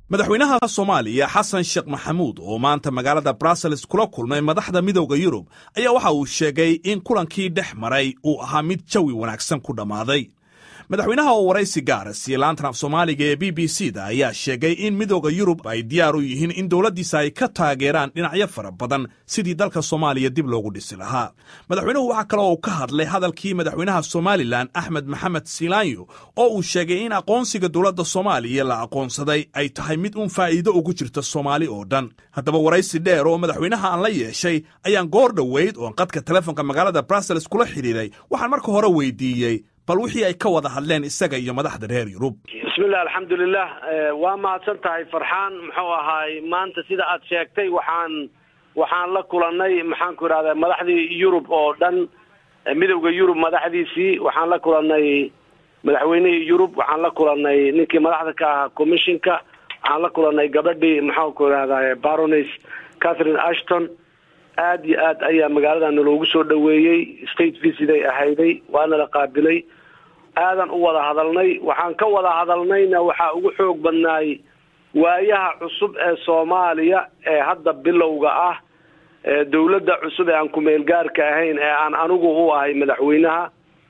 madaxweynaha soomaaliya xasan sheekh maxamuud oo maanta magaalada brussels kula kulmay madaxda midowda yurub ayaa waxa uu sheegay in kulankii dhex maray uu ahaa mid jawi wanaagsan ku dhammaaday madaxweynaha oo waraysi gaara siiyey laantan af soomaaliga ee b b c da ayaa sheegay in midowda yurub ay diyaar u yihiin in dowladdiisa ay ka taageeraan dhinacyo fara badan sidii dalka soomaaliya dib loogu dhisi lahaa madaxweynuhu waxaa kale oo ka hadlay hadalkii madaxweynaha somalilan axmed maxamed silaanyo oo uu sheegay in aqoonsiga dowladda soomaaliya la aqoonsaday ay tahay mid uun faa'iido ugu jirta soomaali oo dhan haddaba waraysi dheer oo madaxweynaha aan la yeeshay ayaan goor dhoweyd oon qadka telefoonka magaalada brussels kula xidhiiray waxaan marka hore weydiiyey bal wixii ay ka wada hadleen isaga iyo madaxda reer yurub bismillah alxamdulilah waa mahadsan tahay farxaan muxuu ahaay maanta sida aad sheegtay waxaan waxaan la kulanay maxaanku idhahda madaxdii yurub oo dhan midowda yurub madaxdiisii waxaan la kulanay madaxweynihii yurub waxaan la kulanay ninkii madaxda ka ahaa commissionka waxaan la kulanay gabadhii maxaanku idhahda barones catherine ashton aad iyo aad ayaa magaaladana loogu soo dhaweeyey state visit ay ahayday waana la qaabilay aadan u wada hadalnay waxaan ka wada hadalnayna waxaa ugu xoog badnaay waayaha cusub ee soomaaliya ee hadda bilowga ah dawladda cusub ee aan ku-meelgaarka ahayn ee aan anigu u ahay madaxweynaha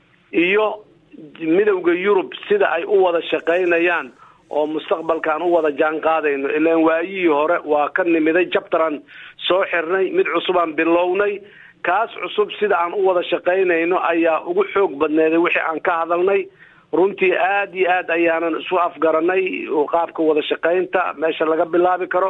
iyo midowda yurub sida ay u wada shaqaynayaan oo mustaqbalka aan u wada jaan qaadayno ilaan waayihii hore waa ka nimiday jabtaran soo xirnay mid cusubaan bilownay kaas cusub sida aan u wada shaqaynayno ayaa ugu xoog badneeday wixii aan ka hadalnay runtii aad iyo aad ayaanan isu afgaranay qaabka wada shaqaynta meesha laga bilaabi karo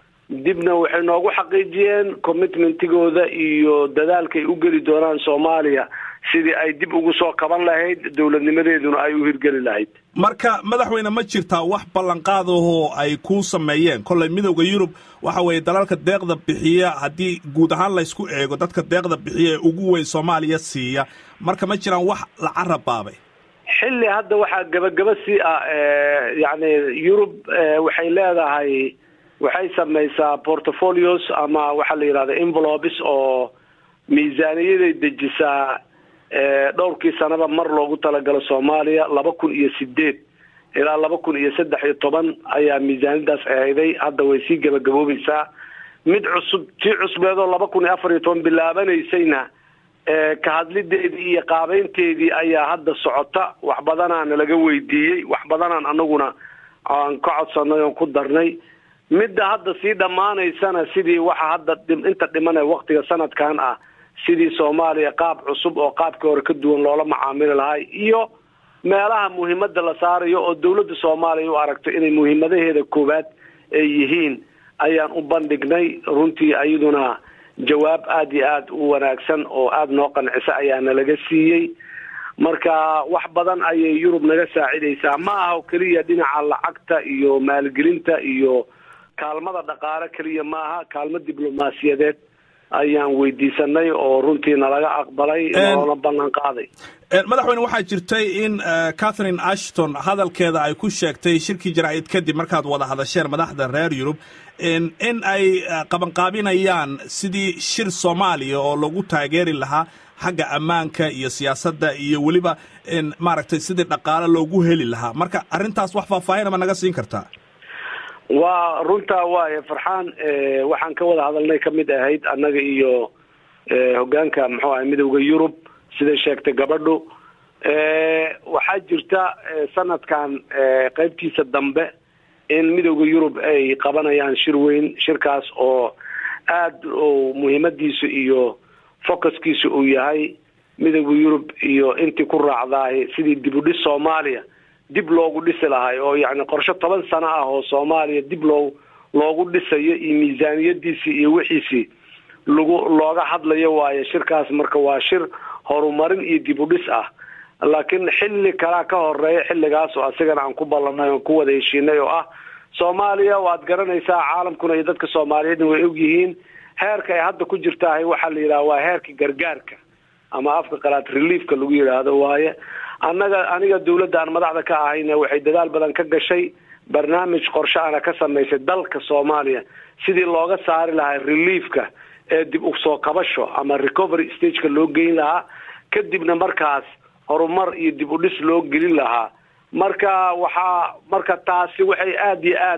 dibna waxay noogu xaqiijiyeen commitmentigooda iyo dadaalkaay u geli doonaan soomaaliya sidii ay dib ugu soo kaban lahayd dowladnimadeeduna ay u hirgeli lahayd marka madaxweyne ma jirtaa wax ballanqaadahoo ay ku sameeyeen kolley midowda yurub waxa weeye dalalka deeqda bixiya haddii guud ahaan laysku eego dadka deeqda bixiya ee ugu weyn soomaaliya siiya marka ma jiraan wax la carabaabay xilli hadda waxaa gebagaba sii ah yacni yurub waxay leedahay waxay samaysaa portfolios ama waxaa la yidhahda envelopes oo miisaaniyaday dejisaa dhowrkii sanaba mar loogu talagalo soomaaliya laba kun iyo sideed ilaa laba kun iyo saddex iyo toban ayaa miisaaniyadaas ahayday hadda way sii gebagaboobaysaa mid cusub tii cusbeedoo laba kun iyo afar iyo toban bilaabanaysayna ka hadlideedii iyo qaabeynteedii ayaa hadda socota wax badanaana laga weydiiyey wax badanaan anaguna aan ka codsanay oon ku darnay midda hadda sii dhammaanaysana sidii waxa hadda inta dhimana waktiga sanadkan ah sidii soomaaliya qaab cusub oo qaabkii hore ka duwan loola macaamili lahay iyo meelaha muhiimada la saarayo oo dawladda soomaaliya u aragto inay muhiimadaheeda koowaad ay yihiin ayaan u bandhignay runtii iyaduna jawaab aada iyo aada u wanaagsan oo aada noo qancisa ayaana laga siiyey marka wax badan ayay yurub naga saacidaysaa ma aha oo keliya dhinaca lacagta iyo maalgelinta iyo kaalmada dhaqaale keliya ma aha kaalmo diblomaasiyadeed ayaan weydiisanay oo runtii nalaga aqbalay noona ballan qaaday madaxweyne waxaa jirtay in catherine ashton hadalkeeda ay ku sheegtay shirkii jaraa'id kadib markaad wada hadasheen madaxda reer yurub in ay qabanqaabinayaan sidii shir soomaaliya oo lagu taageeri lahaa xagga ammaanka iyo siyaasadda iyo weliba maaragtay sidii dhaqaale loogu heli lahaa marka arrintaas wax faahfaahinama naga siin kartaa waa runtaa waaye farxaan waxaan ka wada hadalnay kamid ahayd annaga iyo hogaanka muxuu ahay midowda yurub siday sheegtay gabadhu waxaa jirta sanadkan qeybtiisa dambe in midowda yurub ay qabanayaan shir weyn shirkaas oo aada muhiimadiisu iyo focuskiisu uu yahay midowda yurub iyo intii ku raacdaay sidii dib u dhis soomaaliya dib loogu dhisi lahay oo yacni qorshe toban sano ah oo soomaaliya dib loo loogu dhisayo iyo miisaaniyadiisii iyo wixiisii lagu looga hadlayo waayo shirkaas marka waa shir horumarin iyo dib u dhis ah laakiin xilli kalaa ka horeeya xilligaas oo asigana aan ku ballanay oon ku wada heshiinay oo ah soomaaliya waad garanaysaa caalamkuna iyo dadka soomaaliyeedna way ogyihiin heerka ay hadda ku jirtaahay waxaa la yidhaha waa heerka gargaarka ama afka qalaad reliefka lagu yidhaahdo waaye annaga aniga dawladda aan madaxda ka ahayna waxay dadaal badan ka gashay barnaamij qorshe ana ka samaysay dalka soomaaliya sidii looga saari lahaa reliefka ee dib u soo kabasho ama recovery stageka loo geyn lahaa kadibna markaas horumar iyo dib u dhis loo gelin lahaa marka waxaa marka taasi waxay aada iyo aad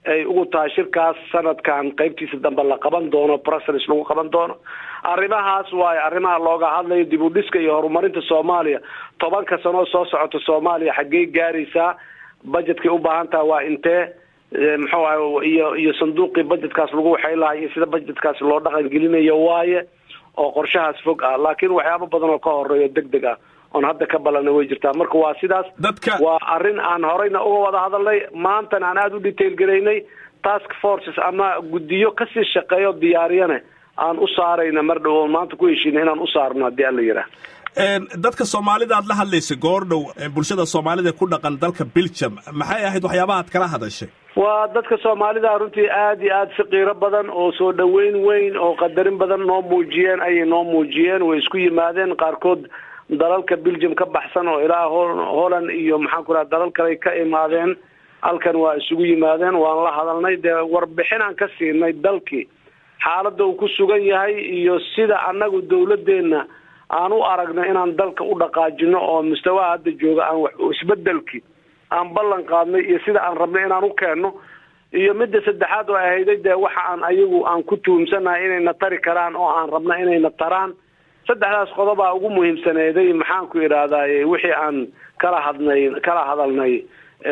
ay ugu tahay shirkaas sanadkan qaybtiisa dambe la qaban doono brussels lagu qaban doono arrimahaas waayo arrimaha looga hadlayo dib u dhiska iyo horumarinta soomaaliya tobanka sanoo soo socota soomaaliya xaggey gaaraysaa budgetkay u baahan taha waa intee muxuu aha iyo iyo sanduuqii budgetkaas lagu waxay lahay iyo sida budgetkaas loo dhaqan gelinayo waaye oo qorshahaas fog ah laakiin waxyaabo badan oo ka horeeyo deg deg ah oon hadda ka balana way jirtaa marka waa sidaas dadka waa arrin aan horeyna uga wada hadalnay maantana aan aada u detail garaynay task forces ama guddiyo kasii shaqeeyo diyaariyane aan u saarayna mar dhow oon maanta ku heshiina inaan u saarno haddii alla yidhaah dadka soomaalida aad la hadlaysay goordhow bulshada soomaalida ku dhaqan dalka belgium maxay ahayd waxyaabaha ad kala hadashay waa dadka soomaalida runtii aada iyo aada si qiiro badan oo soo dhoweyn weyn oo qadarin badan noo muujiyeen ayay noo muujiyeen way isku yimaadeen qaarkood dalalka belgium ka baxsan oo ilaa holland iyo maxaan ku raha dalal kale ka imaadeen halkan waa isugu yimaadeen waan la hadalnay dee warbixinaan ka siinay dalkii xaaladda uu ku sugan yahay iyo sida annagu dawladeenna aan u aragno inaan dalka u dhaqaajino oo mustawaha hadda jooga aan wax isbedelki aan ballan qaadnay iyo sida aan rabnay inaan u keenno iyo midda saddexaad oo ahayday dee waxa aan ayagu aan ku tuhumsanahay inayna tari karaan oo aan rabna inayna taraan saddexdaas qodobaa ugu muhiimsaneeday maxaan ku idhaahdaye wixii aan kala hadnay kala hadalnay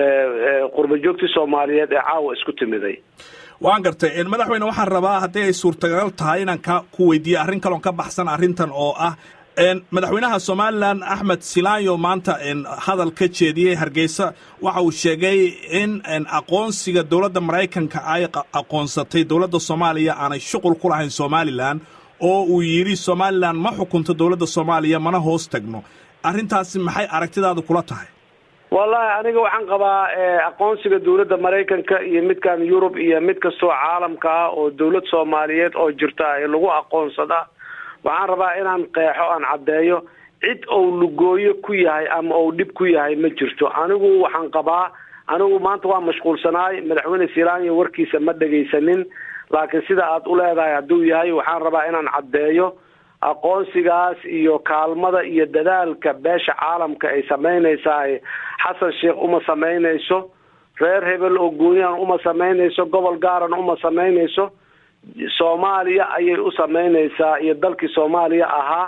qurba joogtii soomaaliyeed ee caawa isku timiday waan gartay madaxweyne waxaan rabaa haddii ay suurtagal tahay inaan ka ku weydiiye arrin kaloon ka baxsan arrintan oo ah madaxweynaha somalilan axmed silaanyo maanta hadal ka jeediyey hargeysa waxa uu sheegay in aqoonsiga dowladda maraykanka ay aqoonsatay dowladda soomaaliya aanay shuqul ku lahayn somalilan oo uu yidhi somalilan ma xukunto dowladda soomaaliya mana hoos tagno arrintaasi maxay aragtidaadu kula tahay wallahi aniga waxaan qabaa aqoonsiga dowladda maraykanka iyo midkan yurub iyo mid kastoo caalamka ah oo dowlad soomaaliyeed oo jirta ee lagu aqoonsada waxaan rabaa inaan qeexo aan caddeeyo cid ou lugooyo ku yahay ama ou dhib ku yahay ma jirto anigu waxaan qabaa anigu maanta waa mashquulsanaay madaxweyne silaanya warkiisa ma dhegaysanin laakiin sida aad u leedahay hadduu yahay waxaan rabaa inaan caddeeyo aqoonsigaas iyo kaalmada iyo dadaalka beesha caalamka ay samaynaysaa xasan sheekh uma samaynayso reer hebel oo gooniyan uma samaynayso gobol gaaran uma samaynayso soomaaliya ayay u samaynaysaa iyo dalkii soomaaliya ahaa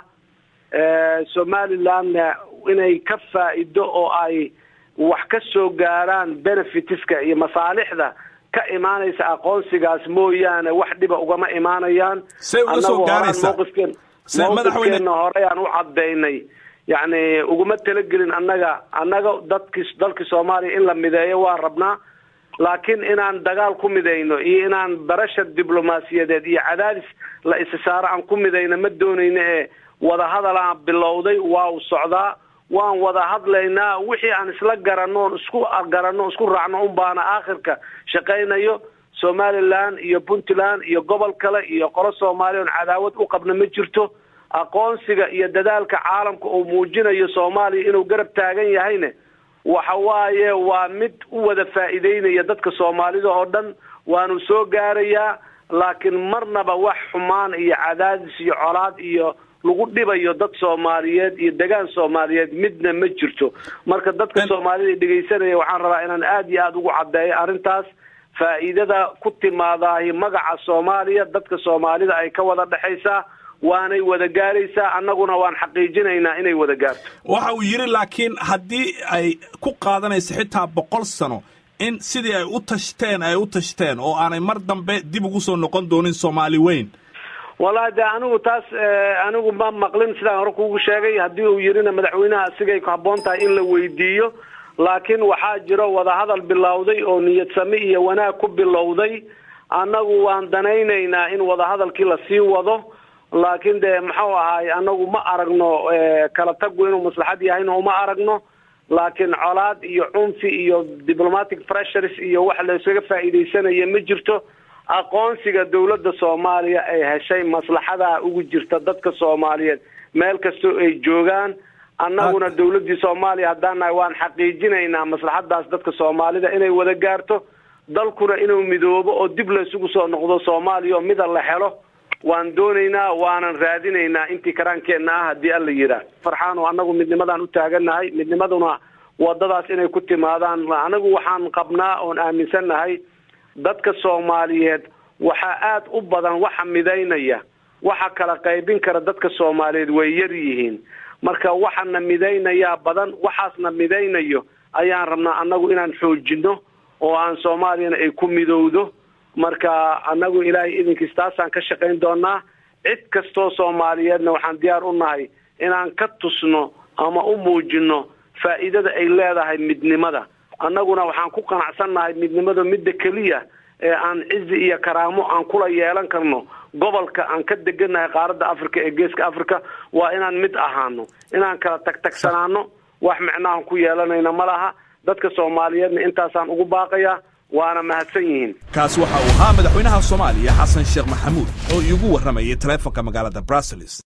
somalilandna inay ka faa'ido oo ay wax ka soo gaaraan benefitiska iyo masaalixda ka imaanaysa aqoonsigaas mooyaane wax dhiba ugama imaanayaan say uga soo gaaraysaa mowqifkeen mowqifkeenna hore aan u cadaynay yacni uguma talagelin annaga annaga dadki dalkii soomaaliya in la mideeyo waa rabnaa laakiin inaan dagaal ku midayno iyo inaan barashar diblomaasiyadeed iyo cadaadis la isisaaro aan ku midayno ma doonayno ee wadahadal aan bilowday waa u socdaa waan wada hadlaynaa wixii aan isla garanno on isku garanno isku raacno un baana aakhirka shaqaynayo somaliland iyo puntland iyo gobol kale iyo qolo soomaaliya on cadaawad u qabna ma jirto aqoonsiga iyo dadaalka caalamka uu muujinayo soomaaliya inuu garab taagan yahayne waxa waaye waa mid u wada faa'iideynaya dadka soomaalida oo dhan waanu soo gaarayaa laakiin marnaba wax xumaan iyo cadaadis iyo colaad iyo lagu dhibayo dad soomaaliyeed iyo degaan soomaaliyeed midna ma jirto marka dadka soomaalida dhegaysanaya waxaan rabaa inaan aada iyo aada ugu caddeeyo arrintaas faa'iidada ku timaadaahi magaca soomaaliya dadka soomaalida ay ka wada dhexaysaa waanay wada gaaraysaa annaguna waan xaqiijinaynaa inay wada gaarto waxa uu yidhi laakiin haddii ay ku qaadanayso xitaa boqol sano in sidii ay u tashteen ay u tashteen oo aanay mar dambe dib ugu soo noqon doonin soomaali weyn wallahi de anigu taas anigu ma maqlin sidaan hore kugu sheegay haddii uu yidhina madaxweynaha asigay ku habboon tahay in la weydiiyo laakiin waxaa jiro wadahadal bilowday oo niyad sami iyo wanaag ku bilowday annagu waan danaynaynaa in wadahadalkii lasii wado laakiin de muxuu ahaay anagu ma aragno kala tagu inuu maslaxad yahayna uma aragno laakiin colaad iyo cunfi iyo diplomatic pressures iyo wax laysaga faa'iidaysanaya ma jirto aqoonsiga dowladda soomaaliya ay heshay maslaxadaa ugu jirta dadka soomaaliyeed meel kastoo ay joogaan annaguna dowladdii soomaaliya haddaan nahay waan xaqiijinaynaa maslaxadaas dadka soomaalida inay wada gaarto dalkuna inuu midoobo oo dib laysugu soo noqdo soomaaliya oo mida la helo waan doonaynaa waanan raadinaynaa intii karaankeenna ah haddii alla yidhaah farxaano annagu midnimadaan u taagannahay midnimaduna wadadaas inay ku timaadaan anagu waxaan qabnaa oon aaminsannahay dadka soomaaliyeed waxaa aada u badan waxa midaynaya waxa kala qaybin kara dadka soomaaliyeed way yar yihiin marka waxana midaynayaa badan waxaasna midaynayo ayaan rabnaa annagu inaan xoojino oo aan soomaaliyana ay ku midowdo marka annagu ilaahay idinkiis taasaan ka shaqayn doonaa cid kastoo soomaaliyeedna waxaan diyaar u nahay inaan ka tusno ama u muujino faa'iidada ay leedahay midnimada annaguna waxaan ku qanacsannahay midnimada midda keliya ee aan cizi iyo karaamo aan kula yeelan karno gobolka aan ka degannahay qaaradda africa ee geeska africa waa inaan mid ahaano inaan kala tagtagsanaano wax micnahan ku yeelanayna ma laha dadka soomaaliyeedna intaasaan ugu baaqayaa waana mahadsan yihiin kaasi waxa uu ahaa madaxweynaha soomaaliya xasan sheekh maxamuud oo iigu warramayay taleefonka magaalada brussels